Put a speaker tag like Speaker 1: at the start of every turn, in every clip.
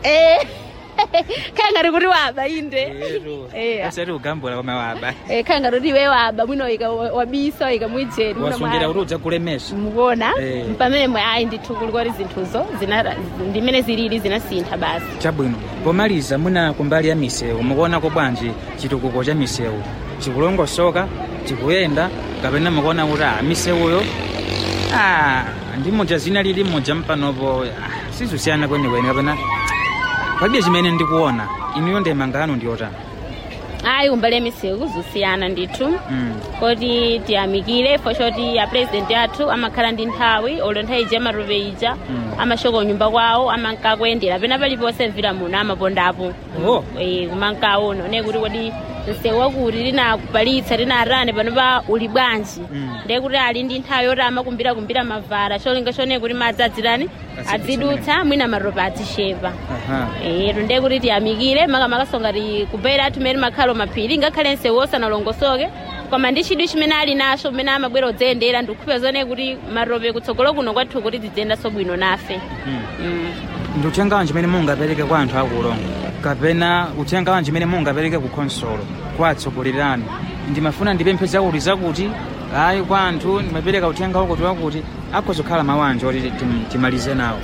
Speaker 1: Eh. khangari kuti waba inde Eh.
Speaker 2: asati ugambula koma waba
Speaker 1: Eh, khangari kuti iwe waba mwino ika wabisa ika mwijeni mwino
Speaker 2: wasungira
Speaker 1: mwa-
Speaker 2: kuti udzakulemesa
Speaker 1: mukuona
Speaker 2: Eh.
Speaker 1: pamene mwe ayi ndithu kulikoti zinthuzo zina- ndimene zilili zinasintha basi
Speaker 2: chabwino pomaliza mwina kumbali ya misewu mukuonako bwanji chitukuko cha misewu chikulongosoka chikuyenda kapena mukuona kuti ah, misewuyo ah, ndi moja zina lili moja mpanopo ah, sizusiyana kwenikweni kapena palibe chimene ndikuona inuyo ndemangano ndiyotani
Speaker 1: ayi kumbali ya misewu zusiyana ndithu
Speaker 2: mm.
Speaker 1: koti tiyamikire fo choti apurezidenti athu amakhala ndi nthawi olo nthawi ija amarope ija
Speaker 2: Mm.
Speaker 1: amashoka unyumba kwawo amankakuyendera pena paliponse mvira muno amapondapo
Speaker 2: Oh.
Speaker 1: Eh, kumankaona ne kuti kodi msewu wakuti linakupalitsa linarane panopa uli bwanji
Speaker 2: Mm.
Speaker 1: ndiye kuti ali ndi nthawi yoti amakumbira kumbira mavara cholinga chone kuti madzi adzirani
Speaker 2: Azidutsa
Speaker 1: adzidutsa mwina maropa adzishepa
Speaker 2: Aha.
Speaker 1: ero ndiye kuti tiyamikire makamakasonga ti kubaira athu mmene makhala maphiri ngakhale msewu osanalongosoke koma ndi chidwi chimene ali nacho mmene amabwera odziyendera ndikuphe zone kuti marope kutsogolo kuno kwathu kuti tidziyendanso bwino nafe
Speaker 2: Mm.
Speaker 1: mm.
Speaker 2: ndi uthenga wanji umene mungapereke kwa anthu akulongo kapena uthenga wanji umene mungapereke ku khonsolo kwa atsogoleri anu ndimafuna ndipemphe zakuti zakuti ayi kwa anthu ndimapereka uthenga wakuti wakuti akhoza kukhala mawu anji oti tim- timalize nawo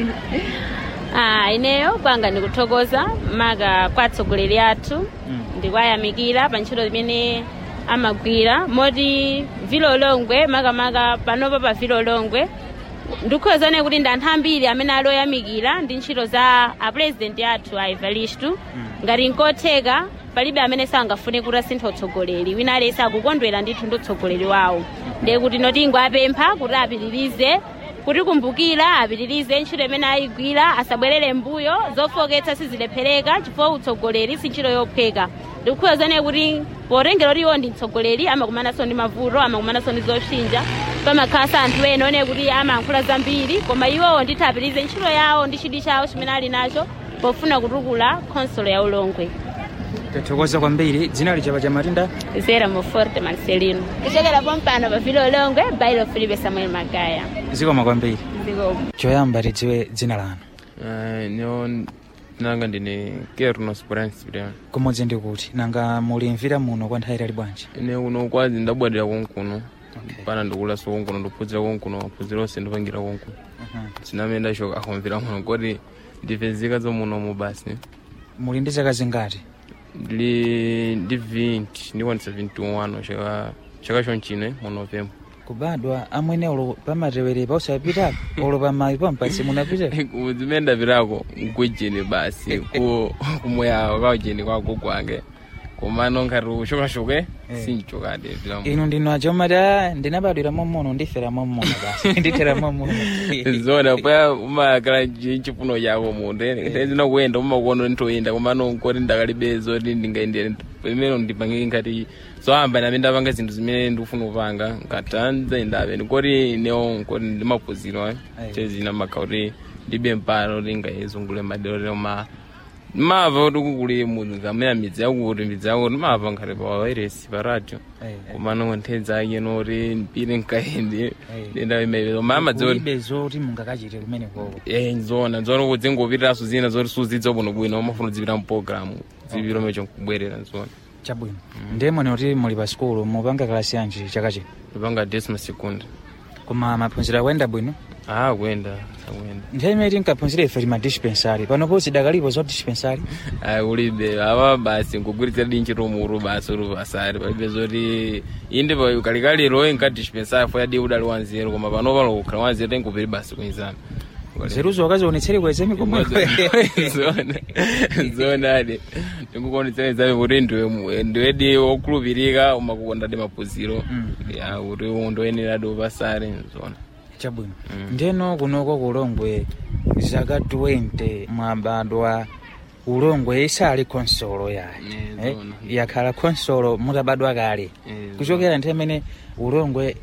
Speaker 1: ah, ineyo kwanga ndikuthokoza maka kwa atsogoleri athu
Speaker 2: Mm.
Speaker 1: ndikwayamikira pa ntchito imene amagwira moti vilolongwe makamaka panopa pa vilolongwe ndikukhozane kuti ndi anthu ambiri amene ali oyamikira ndi ntchito za apurezidenti athu a evaristu ngati nkotheka palibe amene sangafune kuti asintha utsogoleri wina aliyense akukondwera ndithu ndi utsogoleri wawo ndiye kuti notingo apempha kuti apitirize kuti kumbukira apitirize ntchito imene ayigwira asabwerere mbuyo zofoketsa sizilephereka chifukwa utsogoleri si ntchito yophweka ndikukhuzane kuti potengera kuti iwo ndi mtsogoleri amakumananso ndi mavuto amakumananso ndi zopsinja pamakhalasa anthu ena one kuti amayankhula zambiri koma iwowo ndithu apitirize ntchito yawo ndi chidwi chawo chimene ali nacho pofuna kutukula khonsolo ya ulongwe
Speaker 2: tathokoza kwambiri dzina lichapa cha matinda
Speaker 1: zera moforte marcelino kuchokera pompano pa vilo ulongwe bailo filipe samuel magaya
Speaker 2: zikoma kwambiri
Speaker 1: zikomo
Speaker 2: choyamba tidziwe dzina lanu
Speaker 3: Eh, nyo nanga ndine kernos bransbria
Speaker 2: kumodzi ndi kuti nanga mulimvira muno kwa nthawi itali bwanji
Speaker 3: ine uno kwazi ndabwadira konkuno pana ndikulaso konkuno ndiphunzira konkuno maphunziro onse ndipangira konkuno
Speaker 2: Aha.
Speaker 3: sinamene ndachoka akumvira muno koti ndipezeka zomunomu basi
Speaker 2: muli ndi zaka zingati
Speaker 3: ndili ndi 20 ndikwanisa 21 chaka chaka chonchine mu novemba
Speaker 2: kubadwa amwene ulo pamatewerepa usapitapo ulo pamayi pampasi munapita
Speaker 3: zimene ndapitako nkujeni basi ku kumoya kaujeni kwako kwange komano nkhati ushokashoke sinchokadi pitamo
Speaker 2: inu ndinu aja umati "Ah, ndinabadwira mommono ndifera mommono basi ndithera mommono
Speaker 3: zona pa umakala chifuno chako munde ndinakuyenda umakuona ntoyenda komano nkoti ndakalibezo ti ndingaendere pamene ndipangike nkati zohamba name ndapanga zinthu zimene ndikufuna kupanga nkatanze ndabe nkoti newo nkoti ndimaphunziro
Speaker 2: Ayi.
Speaker 3: chezina makha kuti ndibe mpano ti ngayezungule madero lema mava kuti kukuli munthu kamene midzi yakuti midzi yakuti mava nkhati pa wairesi pa radio komano nthedza ake noti mpire nkaende
Speaker 2: Ayi.
Speaker 3: ndenda imepezo mama dzoti
Speaker 2: kulibe zoti mungakachite kumene koko
Speaker 3: Eh, nzona nzona kuti dzingopitiraso zina zoti suzidza bwino bwino umafuna uzipita mpologalamu zipiro mecho nkubwerera nzona
Speaker 2: chabwino ndemone kuti muli pa sikulu mupanga kalasi yanji chaka chino
Speaker 3: ipanga desima sekunda
Speaker 2: koma maphunziro akuyenda bwino
Speaker 3: ah kuyenda akuyenda
Speaker 2: nthawi imene tinkaphunzira ife tima dispensary panopo zidakalipo zo dispensary
Speaker 3: ayi ulibe ava basi nkugwiritsa dinchi tomuru basi uri pasari palibe zoti inde pa ukalikaliro inkadispensari fo yadi udali wanzeru koma pano pano kukhala wanzeru tenkupiri basi kuizana
Speaker 2: zeruzo wakazionetsere kweze mikomwe
Speaker 3: zona zona ade ndikukuonetserezave kuti ndiwe ndiwedi wokhulupirika umakukondade maphunziro
Speaker 2: Mm.
Speaker 3: ya kuti undoyeneradi upasare zona
Speaker 2: chabwino
Speaker 3: Mm.
Speaker 2: ndeno kunoko kulongwe zaka 20 mwabadwa ulongwe isali konsolo yayi
Speaker 3: Eh,
Speaker 2: eh,
Speaker 3: zona.
Speaker 2: yakhala konsolo mutabadwa kale
Speaker 3: Eh,
Speaker 2: kuchokera nthawi imene ulongwe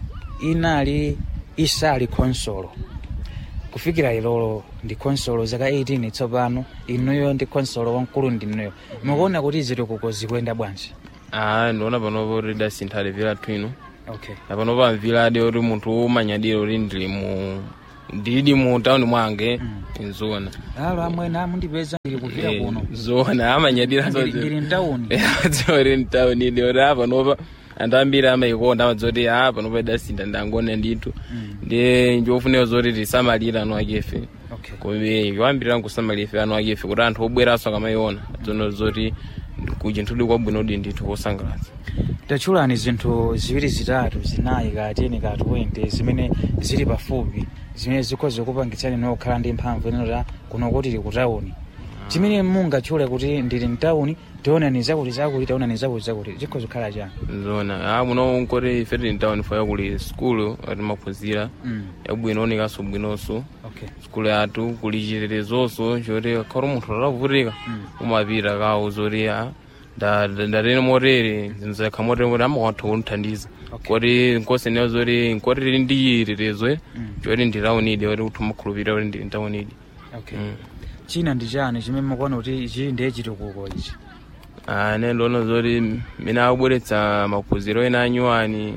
Speaker 2: inali isali konsolo kufikira ilolo ndi konsolo zaka 18 tsopano inuyo ndi konsolo wamkulu ndinuyo mukuona kuti zitukuko zikuyenda bwanji
Speaker 3: ah ndiona panopo kuti dasintha levera twino
Speaker 2: okay
Speaker 3: apano pamvira adi kuti munthu umanyadira kuti ndili mu ndili mu town mwange
Speaker 2: Mm.
Speaker 3: nzona
Speaker 2: alo amwene amundipeza ndili kupita
Speaker 3: Eh,
Speaker 2: kuno
Speaker 3: zona amanyadira
Speaker 2: Ndili- ndili mtawuni
Speaker 3: adzori mtown ili ori apa nopa anthu ambiri amayikonda amadzoti apa nopa idasinda ndangona ndithu
Speaker 2: Mm.
Speaker 3: ndi ndiofunika zoti tisamalira anu akefe
Speaker 2: okay
Speaker 3: kome iwambirira nkusamalira ife anu akefe kuti anthu obweranso akamayiona zono zoti kuchinthu kwabwino di ndithu kosangalatsa
Speaker 2: tachulani zinthu ziwiri zitatu zinayi ka 10 ka 20 zimene zili pafupi zimene zikhoza kupangitsani nokhala ndi mphamvu inota kuno kuti tili kutawuni chimene mungatchule kuti ndili mtawuni tionani zakuti zakuti tionani zakuti zakuti chikhoza kukhala chani
Speaker 3: zona a muno nkoti ife tili mtown fo yakuli skulu ati maphunzira
Speaker 2: Mm,
Speaker 3: yabwino onekaso bwinonso
Speaker 2: okay
Speaker 3: skulu yathu kuli chitetezoso choti khali munthu atavutika
Speaker 2: Mm.
Speaker 3: umapita kawo zoti a ndatene motere zinzakha motere kuti amakwatha kunthandiza
Speaker 2: Okay.
Speaker 3: koti nkosenewo zoti nkoti tili ndi chitetezo
Speaker 2: Mm.
Speaker 3: choti nditaunidi oti kuti umakhulupirira kuti ndili ntaunidi
Speaker 2: okay
Speaker 3: Mm.
Speaker 2: china ndi chani chimene mukuona kuti chili ndiye chitukuko ichi
Speaker 3: ane ndiona zoti mene akubweretsa maphunziro ena anyuwani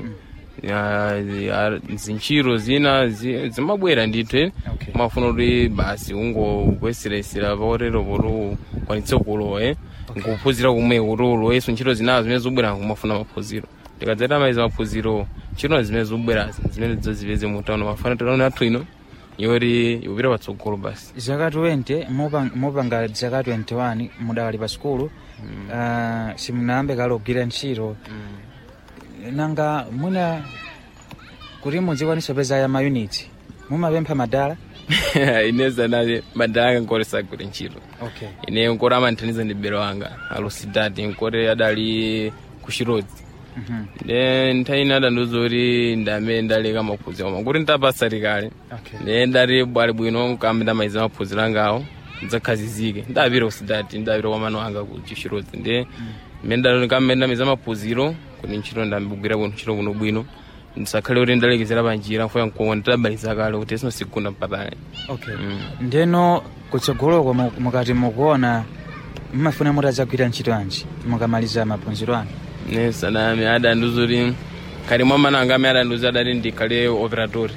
Speaker 3: zintchito zina zi- zimabwera ndithu eh.
Speaker 2: okay
Speaker 3: umafuna kuti basi ungokwesiresera paotero poti ukwanitse kulowa eh.
Speaker 2: Okay.
Speaker 3: nkuphunzira kumwe kuti uloweso ntchito zinazo zimene zobwera kumafuna maphunziro tikadzata maiza maphunziro ntchito zimene zobwerazi zimene zazipeze mutano mafana titaona athu ino yoti ikupita patsogolo basi
Speaker 2: zaka 20 mupa- mupanga zaka 21 mudakali pa skulu ah, simunayambe kale kugwira ntchito nanga mwina kuti muzikwanisa peza ya mayuniti mumapempha madala
Speaker 3: ine zanale madala nkolesa kuti ntchito
Speaker 2: okay
Speaker 3: ine nkoti amanthandiza ndi bero wanga alusidati nkoti adali kuchirodzi
Speaker 2: Mhm.
Speaker 3: ne nthawi ine adandiuza kuti ndamene ndaleka maphunziro koma kuti ndapasati kale
Speaker 2: okay
Speaker 3: ne ndati bwali bwino kambe ndamaliza maphunziro angawo ndidzakhazizike ndapita kusidati ndapita kwa mano anga ku chichirodzi ndi mmene kambe ndamaliza maphunziro kuti ntchito ndambigwira bwino ntchito kuno bwino ndisakhale kuti ndalekezera panjira mfoya mkongo ndidabaliza kale kuti sino sikunda mpatale
Speaker 2: okay
Speaker 3: Mm.
Speaker 2: ndeno kutsogoloko mu- mukati mukuona mmafuna mutadzagwira ntchito anji mukamaliza maphunziro anu
Speaker 3: nesanami adandiuza kuti kali mwa mana anga amene adandiuza adati ndikhale operatori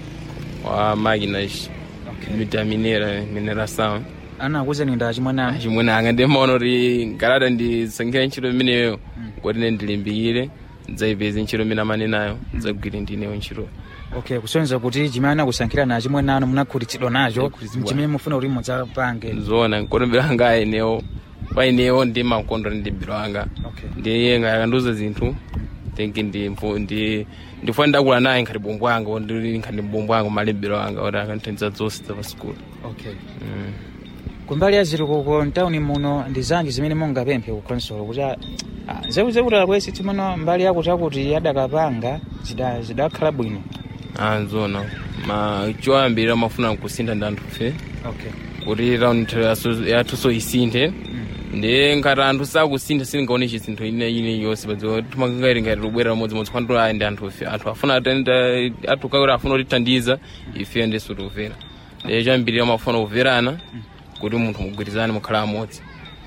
Speaker 3: wa makinas
Speaker 2: okay
Speaker 3: mitaminera mineração
Speaker 2: anakuwuzani nda chimwana
Speaker 3: chimwene anga ndimaona kuti ngalada ndisankhira ntchito imeneyo kuti ne ndilimbikire ndidzayipeze ntchito imene amane nayo ndidzagwire ndineyo ntchito
Speaker 2: okay kusonyeza kuti chimene anakusankhira nacho chimwene anu munakhutitsidwa nacho
Speaker 3: Munakhutitsidwa.
Speaker 2: chimene mufuna kuti mudzapange
Speaker 3: zoona nkotombera anga ayenewo painewo ndi mankondwa ndi biro anga
Speaker 2: okay
Speaker 3: ndiye ngakandiuza zinthu think ndi mfu- ndi ndifuna ndakula naye nkhati bombo anga ndi nkhati bombo anga malembero anga kuti akanthandiza zonse za pa sikulu
Speaker 2: okay
Speaker 3: Mm.
Speaker 2: kumbali ya zitukuko mtawuni muno ndi zanji zimene mungapemphe ku consolo kuti ah, ah, zekuti akwesi timono mbali yakuti akuti adakapanga zida- zidakhala bwino
Speaker 3: anzona ma choyambirira mafuna kusintha ndi anthu fe
Speaker 2: okay
Speaker 3: kuti raundi yathunso isinthe
Speaker 2: Mm.
Speaker 3: ndi ngati anthu sakusintha singaone chinthu ine ine yonse padziwa timangairi ngati tubwera lamodzimodzi kwanto ayi ndi anthu ife anthu afuna atenda athu kakuti afuna kutithandiza ife ndiso tikumvera ndi choyambirira mafuna kuverana kuti munthu mugwirizane mukhala amodzi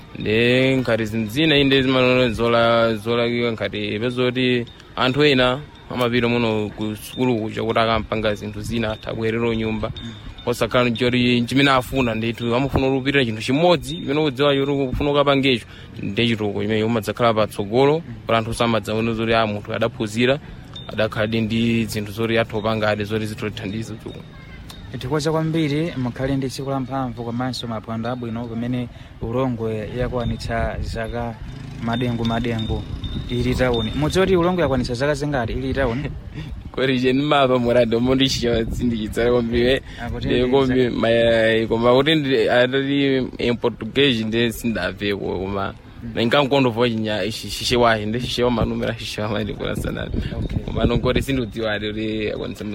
Speaker 3: ndi ngati zinthu zina inde zimanone zola zolakiwa ngati pezoti anthu ena amapita muno ku sukulu kuja kuti akampanga zinthu zina athabwerera nyumba osakhala choti chimene afuna ndithu amafuna kupitira chinthu chimodzi chimene kudziwa choti kufuna ukapangecho ndi chituko chimene umadzakhala patsogolo kuti anthu samadzaona zoti a munthu adaphunzira adakhaladi ndi zinthu zoti athopangadi zoti zitothandiza chituko
Speaker 2: tikoza kwambiri mukhale ndi tsiku la mphamvu komanso maphwando abwino pamene ulongwe yakwanitsa zaka madengu madengu ili tawuni mudziwa ulongwe yakwanitsa zaka zingati ili tawuni
Speaker 3: kweri je nimava murado mondichinyatsindikitsara kwambiri
Speaker 2: Akuti
Speaker 3: kombi mai koma kuti ndi- atati em portuguese ndi sindabveko koma nangankondovo chinya shishe wahe ndi shishe wamanumera shishe wamandikura sanani
Speaker 2: Okay.
Speaker 3: koma nongoti sindiudziwadi kuti akwanisa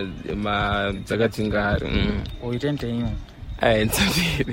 Speaker 3: ma dzakatingari
Speaker 2: uitente iwo
Speaker 3: ayi ntsambiri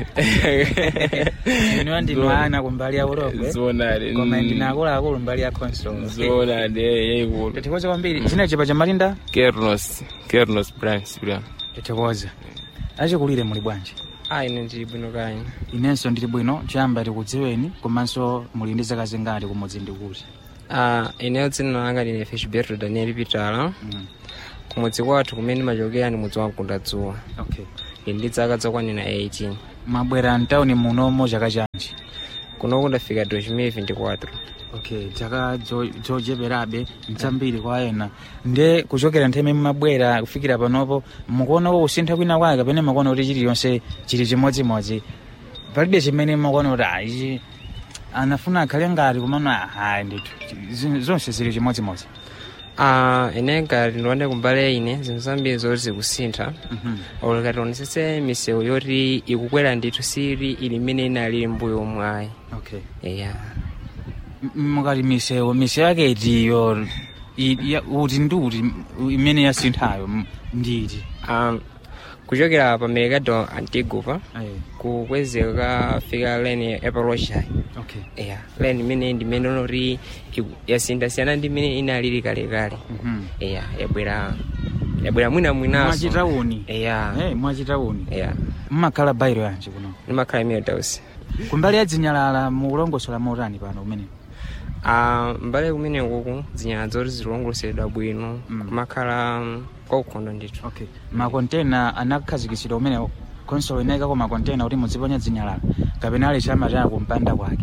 Speaker 2: iniwa ndinu ana kumbali ya ulongwe
Speaker 3: zonadi
Speaker 2: koma ndine akuluakulu mbali ya consolo
Speaker 3: zonadi yayikulu
Speaker 2: tikoza kwambiri china chipa cha malinda
Speaker 3: kernos kernos brian sibria
Speaker 2: tikoza achikulire muli bwanji
Speaker 4: Ah, ine ndili bwino kaya.
Speaker 2: inenso ndili bwino choyamba tikudziweni komanso muli ndi zaka zingati kumudzi ndi kuti
Speaker 4: Ah, ineyo dzina langa ndine Fishberto Daniel Pitala.
Speaker 2: Mm.
Speaker 4: kumudzi kwathu kumene ndimachokera ndi mudzi wa mkundadzuwa
Speaker 2: okay
Speaker 4: ili ndi zaka zokwanira 18
Speaker 2: mwabwera mtawuni munomo chaka chanji
Speaker 4: kunoku ndafika 2024
Speaker 2: okay chaka zocheperabe mchambiri kwa ena nde kuchokera nthawi imene mumabwera kufikira panopo mukuonako kusintha kwina kwake kapena mukuona kuti chiliyonse chili chimodzimodzi palibe chimene mukuona kuti ah, ichi anafuna akhale ngati kumano hayi ndithu Zi- zonse zili chimodzimodzi
Speaker 4: Ah, ine ngati ndione kumbali ine zinthu zambiri zoti zikusintha
Speaker 2: Mhm.
Speaker 4: olekati tionetsetse misewu yoti ikukwera ndithu sili ili imene inalili mbuyo mwayi
Speaker 2: okay
Speaker 4: eya
Speaker 2: M- mukati misewu misewu yake itiyo i- ya- uti ndi uti imene yasinthayo m- nditi
Speaker 4: um, kuchokera pa mercado antigupa
Speaker 2: Ayi,
Speaker 4: kukwezeka fika lane epaloshai
Speaker 2: okay
Speaker 4: eya lane imene ndimene noti yasiyana ndi imene inalili kalekale
Speaker 2: Mhm.
Speaker 4: eya yabwera yabwera mwina mwinaso
Speaker 2: mwachitawuni
Speaker 4: eya
Speaker 2: Eh, mwachitawuni
Speaker 4: eya
Speaker 2: mmakhala bairo yanji kuno
Speaker 4: ndimakhala imene tausi
Speaker 2: kumbali ya dzinyalala mukulongosola motani pano kumene
Speaker 4: Ah, mbale kumene kuku zinyalala zoti zilongosoledwa bwino
Speaker 2: Mm.
Speaker 4: kumakhala mm, kwaukhondo ndithu
Speaker 2: okay makontena anakhazikitsidwa kumene konsolo inayikako makontena kuti muziponya dzinyalala kapena ali chamataya kumpanda kwake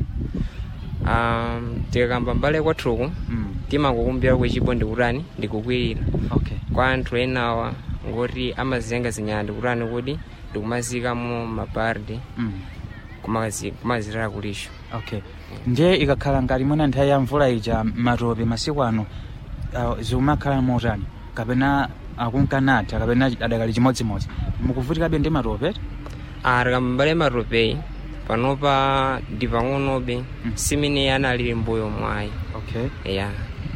Speaker 4: Ah, tikakamba mbale kwathuku
Speaker 2: mm.
Speaker 4: timakukumbira kwechipo ndikutani ndikukwirira
Speaker 2: okay
Speaker 4: kwa anthu enawa ngoti amaziyenga zinyalala ndikutani kuti ndikumazikamo mapardi
Speaker 2: mm.
Speaker 4: kumazi- kumazitala kulisho
Speaker 2: okay nje ikakhala ngati mwina nthawi ya mvula ija matope masiku ano uh, zikumakhala motani kapena akunkanatha kapena adakali chimodzimodzi mukuvutikabe ndi matope
Speaker 4: tikamba mbale matopeyi panopa ndi pang'onobe
Speaker 2: Mm.
Speaker 4: simene analili mbuyo mwayi
Speaker 2: okay
Speaker 4: eya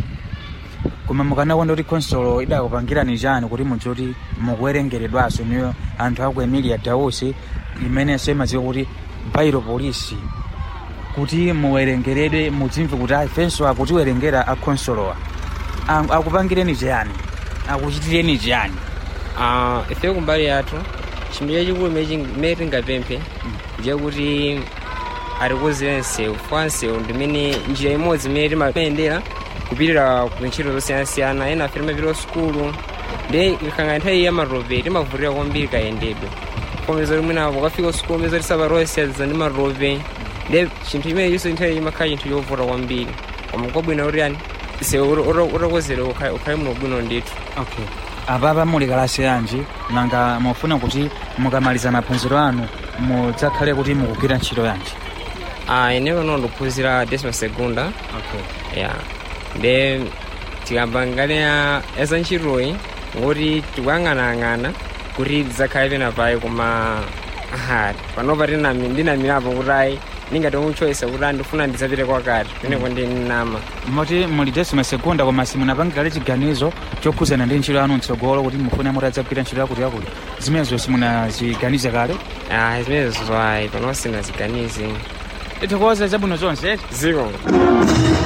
Speaker 2: koma mukanakonda kuti konsolo idakupangirani chani kuti mudzoti mukuwerengeredwaso niyo anthu aku emilia dausi imenenso imadziwa kuti bairo polisi kuti muwerengeredwe mudzimve kuti ifenso akutiwerengera akonsolowa Ang- akupangireni chiyani akuchitireni chiyani
Speaker 4: Ah, ife kumbali yathu chinthu chachikulu mene tingapemphe ndiye kuti atikonzere nsewu kwa nsewu ndimene njira imodzi imene timayendera kupitira ku ntchito zosiyanasiyana ena afe timapita sukulu ndi ikakhala nthawi ya matope timavutira kwambiri kayendedwe komeza kuti mwina ukafika sukulu meza tisaparosiyaliza ndi matope ndi chinthu chimene chonse nthawi imakhala chinthu chovuta kwambiri koma kwabwino kuti yani nsewu utakonzedwa ukhale muno bwino ndithu
Speaker 2: okay apapa muli kalasi yanji nanga mufuna kuti mukamaliza maphunziro anu mudzakhale kuti mukugwira ntchito yanji
Speaker 4: Ah, ine pano ndikuphunzira desima segunda
Speaker 2: okay
Speaker 4: ya nde tikamba ngati ya eza ntchitoyi ngoti tikuyang'anayang'ana kuti tidzakhale pena payi koma aha panopa tinami- ndinamirapo kuti ayi ndingati muchoisa kuti andifuna ndidzapite kwakati peneko ndi nama
Speaker 2: moti muli desima segunda koma simunapangirale chiganizo chokhuzana ndi ntchito yanu mtsogolo kuti mufune mutadzagwira ntchito yakuti yakuti zimenezo simunaziganize kale
Speaker 4: ah zimenezo ayi pano sinaziganize
Speaker 2: tikuoza zabwino zonse
Speaker 4: ziko